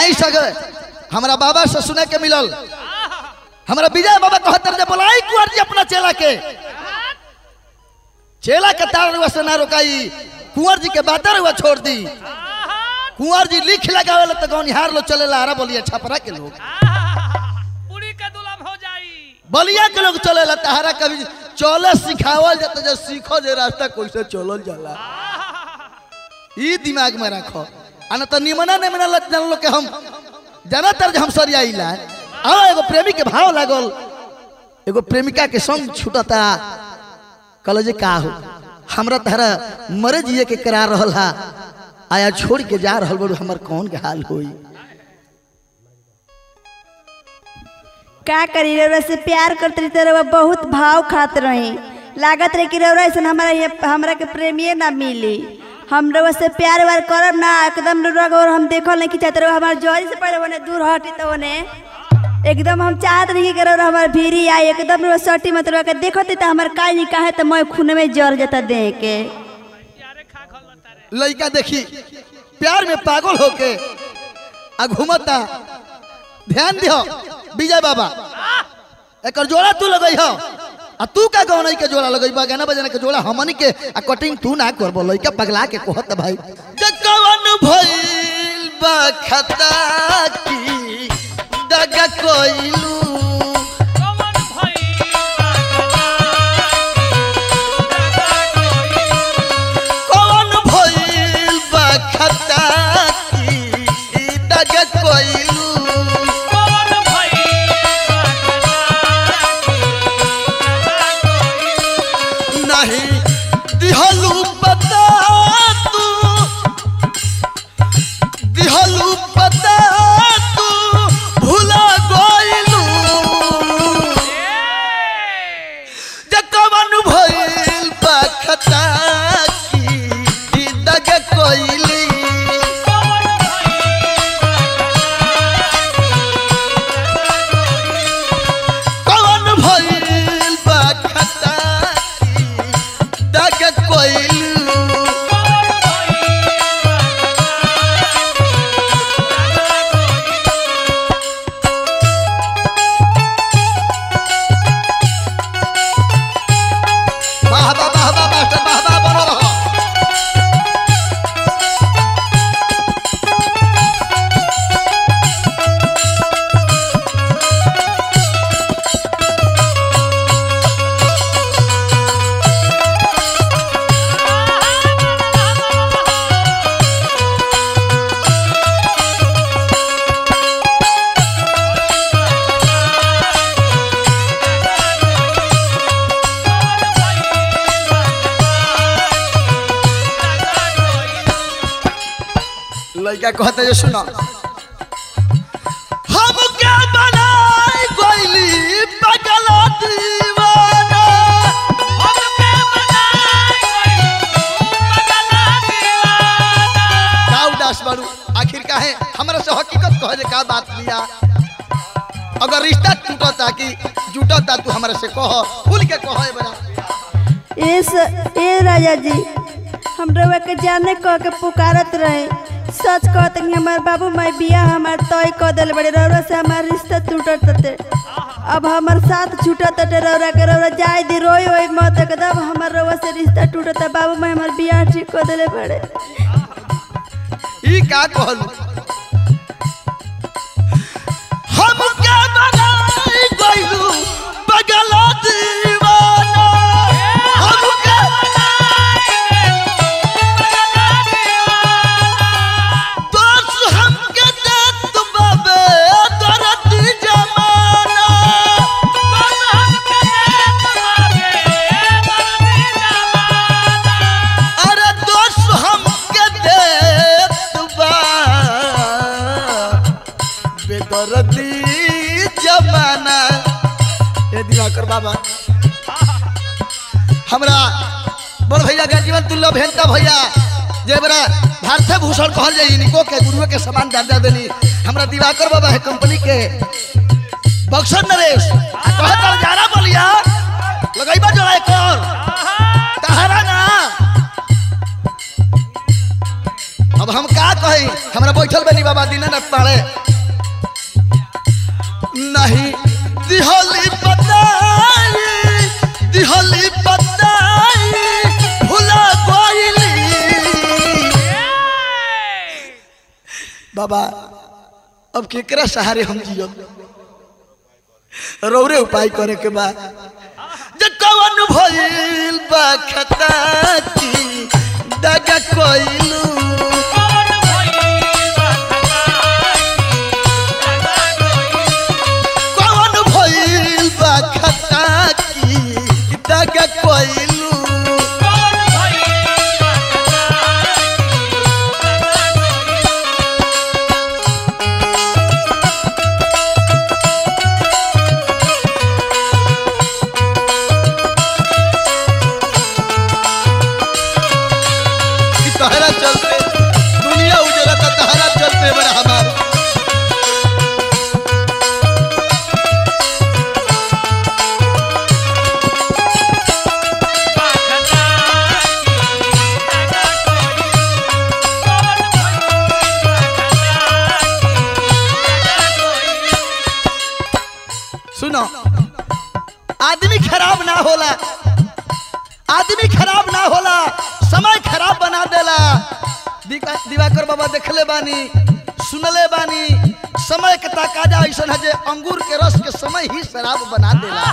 आई सगे हमरा बाबा से सुने के मिलल हमरा विजय बाबा कहतर जे बोलाई कुंवर जी अपना चेला के चेला के तार रुआ से ना रोकाई कुंवर जी के बातर हुआ छोड़ दी कुंवर जी लिख लगावे तो गौनिहार लोग चले लारा बोलिए छपरा के लोग पूरी के दुलम हो जाई बलिया के लोग चले ला तहरा कभी चले सिखावल जाता जो सीखो जे रास्ता कैसे चलल जाला ई दिमाग में रखो आना तो निमना निमना लत जान लो के हम ज्यादातर जे हम सरिया इला आ एगो प्रेमी के भाव लागल एगो प्रेमिका के संग छूटता कल जे का हो हमरा तहरा मरे जिए के करार रहल हा आया छोड़ के जा रहल बड़ू हमर कौन के हाल होई का करी रउरा से प्यार करते रही तो रउरा बहुत भाव खात रही लागत रहे कि रउरा ऐसा हमारा ये हमरा के प्रेमिए ना मिली हम रउरा से प्यार व्यार करब ना एकदम रउरा को हम देखल नहीं कि चाहते रउरा हमारे जोरी से पहले होने दूर हटी तो होने एकदम हम चाहत नहीं कि रउरा हमारे भीरी आई एकदम रउरा सटी मत रउरा के देखते तो हमारे काल नहीं काहे तो मैं खून में जर जाता देह के यारे खा खल तारे लड़का देखी प्यार में पागल होके आ घूमता ध्यान दियो विजय बाबा एक जोड़ा तू लगई हो आ तू का गौन के जोड़ा लगई बा गाना बजाना के जोड़ा हमनी के आ कटिंग तू ना करबो लइका पगला के कहत भाई जकवन भइल बा खता की दगा कोइलू कौन भई कौन भइल बा खता की दगा कोइलू कौन भई नहीं दिहलू पता तू दिहलू पता तू भूला गइलू जकवन भइल पखता की दग कोइली कवन भइल पखता की दग कोइलू वाह वाह वाह वाह मास्टर वाह वाह बनो रहो लड़का कहते जो सुनो हम क्या बनाई कोइली पगला दीवाना का उदास बारू आखिर का है हमरा से हकीकत कह दे का बात लिया अगर रिश्ता टूटता कि जुटता तू हमरा से कह खुल के कह बड़ा ए स- ए राजा जी हम रउआ के जाने कह के पुकारत रहे सच कहते कि हमार बाबू माई बिया हमार तय कह दिल बड़े रउरा से हमार रिश्ता टूटत तटे अब हमार साथ छूटत तटे रउरा के रउरा जाए दी रोई ओई मत एकदम हमार रउआ से रिश्ता टूटत बाबू माई हमार बिया ठीक कह दिले बड़े ई का कहलू हम क्या बनाई गइलू पगला दीवाना हम क्या दोस्त हमके देत बाबे दर्द जमाना अरे दोस्त हमके देत बा बेदर्दी जमाना ए दिवाकर बाबा हमरा बड़ भैया का जीवन तुल्य भेंता भैया जे बड़ा भारतीय भूषण कहल जाई इनको के गुरुओं के समान दर्जा देनी हमरा दिवाकर बाबा है कंपनी के बक्सर नरेश कहे तर जाना बोलिया लगाइबा जो एक और तहरा ना अब हम का कही हमरा बैठल बनी बाबा दीनानाथ पाड़े नहीं दिहली बताई दिहली बताई भुला गईली बाबा अब केकरा सहारे हम जियब रौरे उपाय करे के बा जे कवन भइल बा खता की दगा कोइलू कवन भइल बा खता की दगा कोइलू कि तहरा चलते दुनिया उजला त तहरा चलते बड़ा हमार सुनो आदमी खराब ना होला आदमी खराब ना होला समय खराब बना देला दिका- दिवाकर बाबा देखले बानी सुनले बानी समय के तकाजा ऐसा है जे अंगूर के रस के समय ही शराब बना देला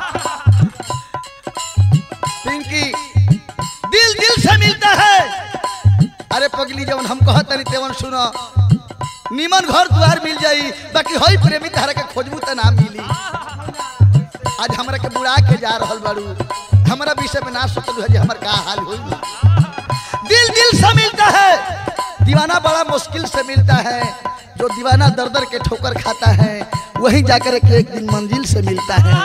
पिंकी दिल दिल से मिलता है अरे पगली जवन हम कहत तनी तेवन सुनो निमन घर द्वार मिल जाई बाकी हई प्रेमी तारा के खोजबू त ना मिली आज हमरा के बुढ़ा के जा रहल बाड़ू हमरा विषय में ना सोचलू है जे हमर का हाल होई दिल दिल से मिलता है दीवाना बड़ा मुश्किल से मिलता है जो दीवाना दर दर के ठोकर खाता है वहीं जाकर के एक दिन मंजिल से मिलता है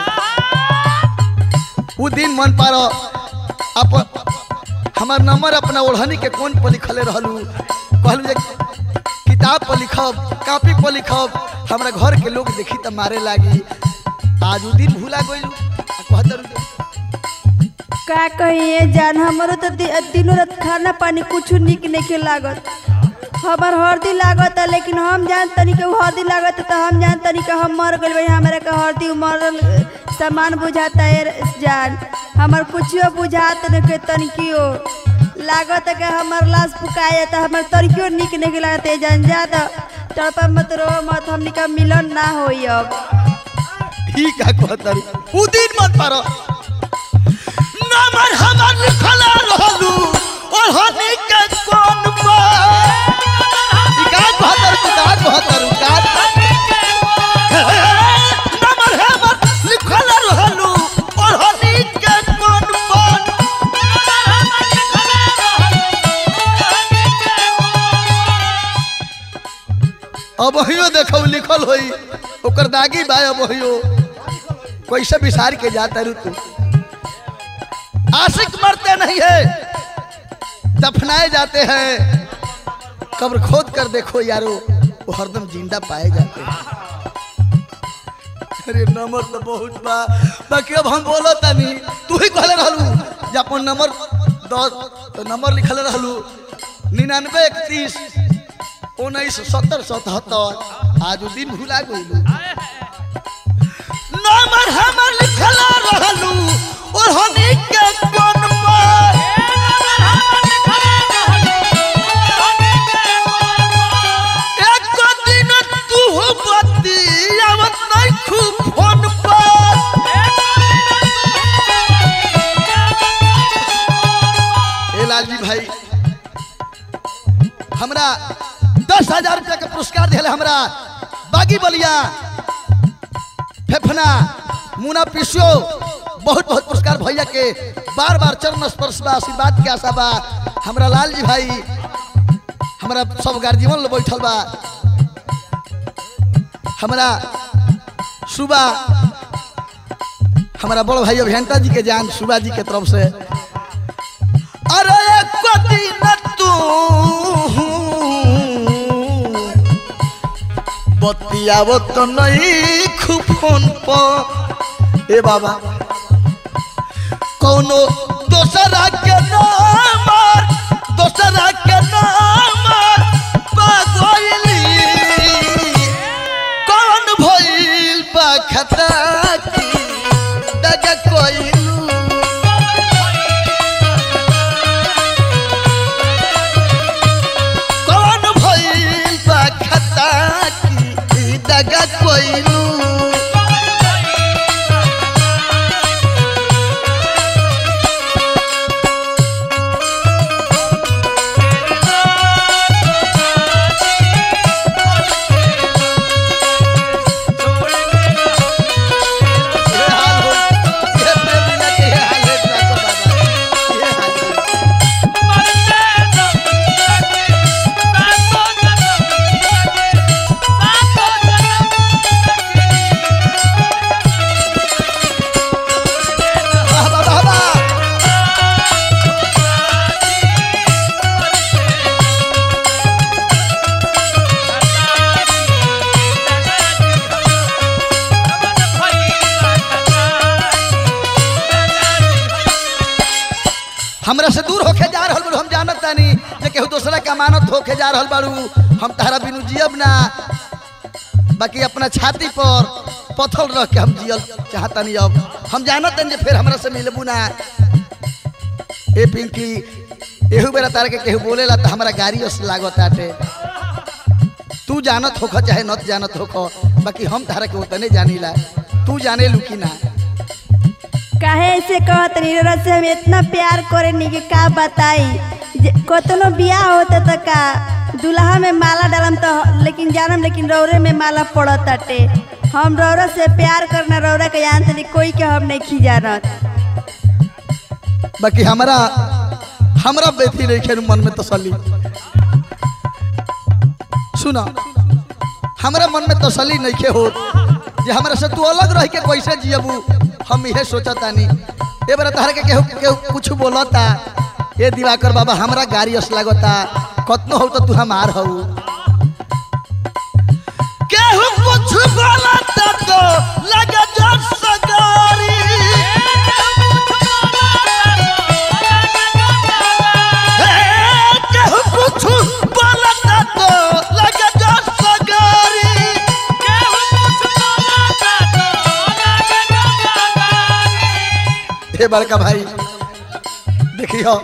वो दिन मन पारो अप हमार नंबर अपना ओढ़नी के कोन पर लिखले रहलू कहलू जे किताब पर लिखब कॉपी पर लिखब हमरा घर के लोग देखी त मारे लागी आज उ दिन भूला गइलू कहतर का कहिए जान हमरो तो दि- दिनों रात खाना पानी कुछ निक नहीं लागत हमार हरदी लागत है लेकिन हम जान तनी के उ हरदी लागत है तो हम जान तनी के हम मर गइल भाई हमरा के हरदी मरल सामान बुझाता है जान हमार कुछो बुझात नहीं के तनिकियो लागत है कि हमार लाश फुकाए जाता हमार तनिकियो निक नहीं लागत है जान ज्यादा तड़पा मत रो मत हमनी का मिलन ना होई अब ही का कहतर उ दिन मत पारो नंबर हमार लिखल रहलू ओढ़नी के कोन पर ई का कहतर तू का कहतर का नंबर हमार लिखल रहलू ओढ़नी के कोन पर अब हियो देखो लिखल होई ओकर दागी बा अब हियो कैसे बिसार के जाता रू तू आशिक मरते नहीं है दफनाए जाते हैं कब्र खोद कर देखो यारो वो हरदम जिंदा पाए जाते हैं अरे नंबर तो बहुत बा बाकी अब हम बोलो तनी तू ही कहले रहलू जे अपन नंबर दस तो नंबर लिखल रहलू निन्यानवे इकतीस उन्नीस सत्तर सतहत्तर आज उ दिन भुला गइलू नंबर हमर लिखल रहलू ओढ़नी के कोन पर एक दिन तू बत्ती आवत नहीं खूब फोन पर ए लालजी भाई हमरा दस हजार रुपया के पुरस्कार दिले हमरा बागी बलिया फेफना मुना पिसियो बहुत बहुत पुरस्कार भैया के बार बार चरण स्पर्श बा आशीर्वाद के आशा बा हमरा लाल जी भाई हमरा सब गार्जियन लोग बैठल बा हमरा सुबह हमारा बड़ भाई अभियंता जी के जान सुबा जी के तरफ से अरे एक दिन तू बतियावो तो नहीं खूब फोन पर ए बाबा कौनो दोसरा के नाम दोसरा के नाम दगा कोइलू ये हाल हो ये प्रेम बिना के ये हाल है ठाकुर बाबा ये हाल है वाह वाह वाह वाह हमरा से दूर होके जा रहल बाड़ू हम जानत तानी जे केहू दूसरा के अमानत होके जा रहल बाड़ू हम तहरा बिनु जियब ना बाकी अपना छाती पर पथल रख के हम जियल चाहतानी अब हम जानत तानी जे फिर हमरा से मिलबू ना ए पिंकी एहू बेरा तारा के केहू बोलेला त हमरा गाड़ी ओस लागत आटे तू जानत होख चाहे नत जानत होख बाकी हम तारा के उतने जानीला तू जाने लू कि ना काहे ऐसे कहत रउरा से हम इतना प्यार करेनी कि का बताई जे- कतनो बियाह होता त का दुल्हा में माला डालम तो लेकिन जानम लेकिन रौरे में माला पड़त ताटे हम रौरा से प्यार करना रौरा के जानते नहीं कोई के हम नहीं खिजानत बाकी हमरा हमरा बेथी नहीं खेल मन में तसल्ली सुना हमरा मन में तसल्ली नहीं खे हो जे हमरा से तू अलग रह के कैसे जियबू हम इहे सोचतानी ए बार तहरा के केहू केहू कुछ बोलता ए दिवाकर बाबा हमरा गाड़ी अस लागता कतनो हो तो तू हमार हो केहू कुछ बोलता तो लगे जस सगारी केहू कुछ बोलता तो लगे जस सगारी हे बड़का भाई देखियो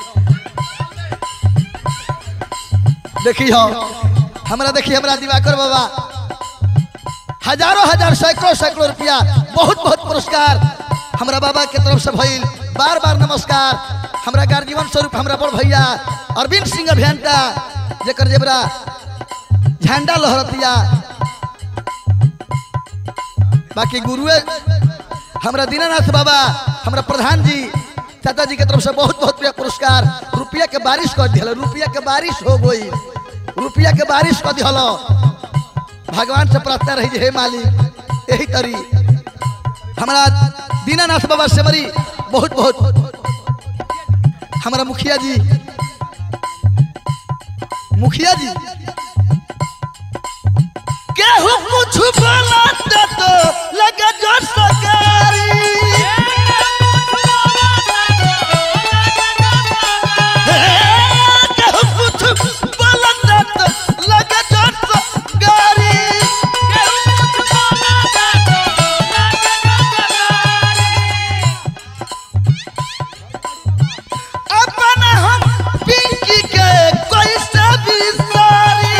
देखियो हमरा देखिए हमरा दिवाकर बाबा हजारों हजार सैकड़ों सैकड़ों रुपया बहुत बहुत पुरस्कार हमरा बाबा के तरफ से भइल बार बार नमस्कार हमरा गार्जीवन स्वरूप हमरा बड़ भैया अरविंद सिंह अभियंता जेकर जेबरा झंडा लहरतिया बाकी गुरुए हमरा दीनानाथ बाबा हमरा प्रधान जी चाचा जी के तरफ से बहुत बहुत रुपया पुरस्कार रुपया के बारिश कर दिया रुपया के बारिश हो गई रुपया के बारिश कर दिया भगवान से प्रार्थना रही जे हे मालिक यही तरी हमारा दीनानाथ बाबा से मरी बहुत बहुत हमारा मुखिया जी मुखिया जी केहू कुछ बोलता तो लगे जो सगारी केहू कुछ बोलता तो लगे जो सगारी अपन हम पिंकी के कोई से भी सारी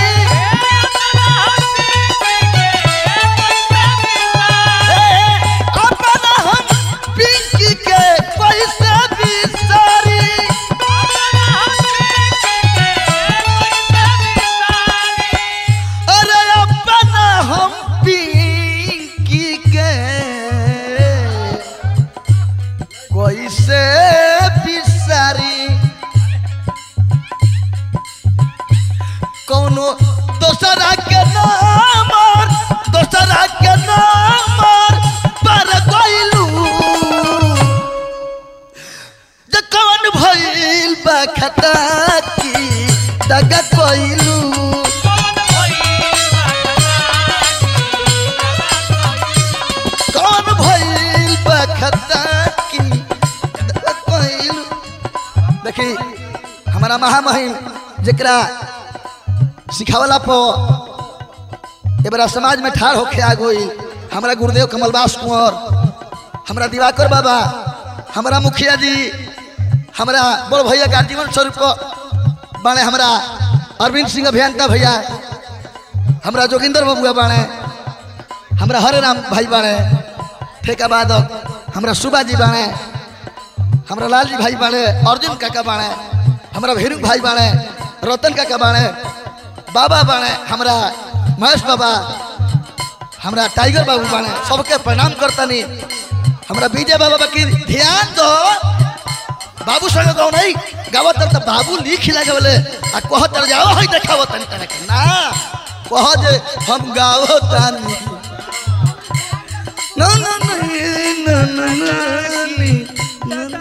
अपन हम पिंकी के कोई से भी सारी अरे अपन हम पिंकी के कोई से बिसारी कौनो दोसरा के नाम और दोसरा के नाम और पर गइलू जे कौन भइल बा खता की दगा कइलू कौन भइल बा खता की दगा कइलू देखी हमारा महामहिम जेकरा सिखावला पर एबरा समाज में ठाड़ होके आ गई हमारा गुरुदेव कमलदास कुंवर हमारा दिवाकर बाबा हमारा मुखिया जी हमारा बड़ भैया का जीवन स्वरूप को बाणे हमारा अरविंद सिंह अभियंता भैया हमारा जोगिंदर बबुआ बाणे हमरा हरे राम भाई बाड़े ठेका बादक हमरा सुबा जी बाड़े हमरा लाल जी भाई बाड़े अर्जुन काका बाड़े हमरा भेरू भाई बाड़े रतन काका बाड़े बाबा बाड़े हमरा महेश बाबा हमरा टाइगर बाबू बाड़े सबके प्रणाम करतनी हमरा विजय बाबा बाकी ध्यान दो बाबू संग गाँव नहीं गावत तर त बाबू लिख लगे बोले आ कह तर जाओ हई देखावत तनी तने के ना कह जे हम गावो तानी ना ना ना ना ना ना ना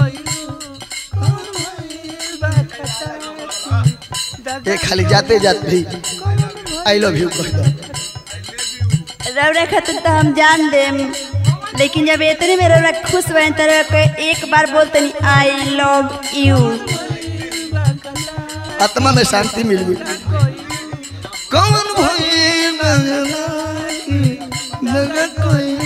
ए खाली जाते जाते भी आई लव यू कह दो रौरा खातिर तो हम जान देम लेकिन जब इतने में रौरा खुश बने तो रौरा के एक बार बोलते नहीं आई लव यू आत्मा में शांति मिल गई कौन भई न कोई